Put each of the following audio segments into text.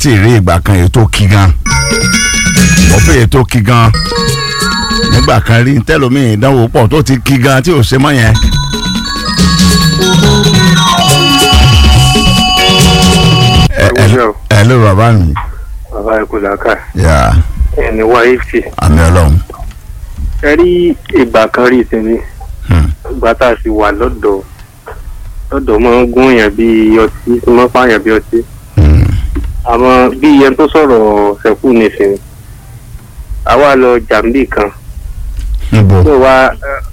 tí ì rí ìgbà kan èyí tó kí gan mo pé èyí tó kí gan nígbà kan rí tẹlómiì ìdánwò pọ̀ tó ti kí gan tí ò ṣe mọ́ yẹn. ẹ ẹ ẹ ló bàbá mi. bàbá ẹ kò làákà yà ẹni wá eighty àmì ọlọ́run. ẹ rí ìgbà kan rí ìsinmi Hmm. ìgbà tá a sì wà lọ́dọ̀ lọ́dọ̀ máa ń gún yàn bí ọtí tó máa ń pààyàn bí ọtí Hmm. àmọ́ bí ẹni tó sọ̀rọ̀ ṣẹ̀kú nìsín àwa lọ jàǹbì kan níbo tó wá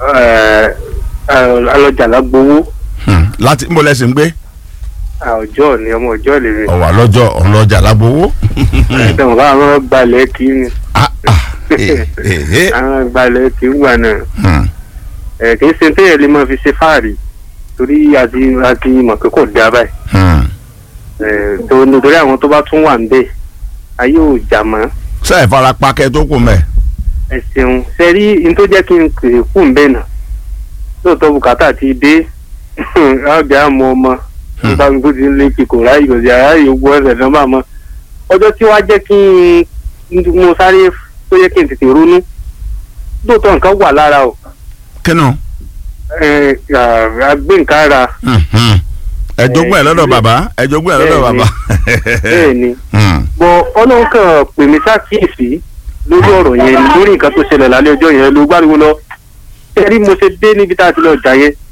alọ́jà lágbowó Hmm. láti níbo lẹ́sìn ń gbé ọjọ́ ni ọmọ ọjọ́ lè rìn ọ̀wà lọ́jọ́ ọlọ́jà lágbowó. ẹ̀ẹ́dẹ̀wọ̀n káwọn gbalẹ̀ kí ni Ah, ah. Eh, eh, eh. àwọn gbalẹ̀ kí ń wà náà. Hmm. ẹ kì í ṣe téèyàn lè máa fi ṣe fáàrí torí àti àti mọ̀ pé kò dáa báyìí Hmm. ẹ tó nítorí àwọn tó bá tún wà ń bẹ̀ ayé ò jà mọ́ ṣé ìfarapa kẹ tó kù mẹ́. ẹ ṣeun ṣe rí n tó jẹ́ kí n kèrè kù ń bẹ̀ nà lóòótọ́ bùkátà ti dé ọjà àmọ́ ọmọ Hmm. nípa gbogbo ti ń lé kíkò ráyè kò sí àráyè ogun ẹsẹ̀ náà máa mọ́ ọjọ́ tí wàá jẹ́ kí n mo sáré tó yẹ kí n tètè ronú lóòótọ́ nǹkan wà lára o kínú. ẹ àgbé nǹkan ara Mhm. ẹ jogún ẹ lọ́dọ̀ bàbá ẹ jogún ẹ lọ́dọ̀ Bẹ́ẹ̀ni. bàbá. bẹ́ẹ̀ ni. Hmm. bọ ọlọ́run kan pè mí ṣàkíyèsí lórí ọ̀rọ̀ yẹn ni lórí nǹkan tó ṣẹlẹ̀ lálẹ́ ọjọ́ yẹn ló gbáriwo lọ tẹ́rí mo ṣe dé níbi tá a ti lọ jà yẹn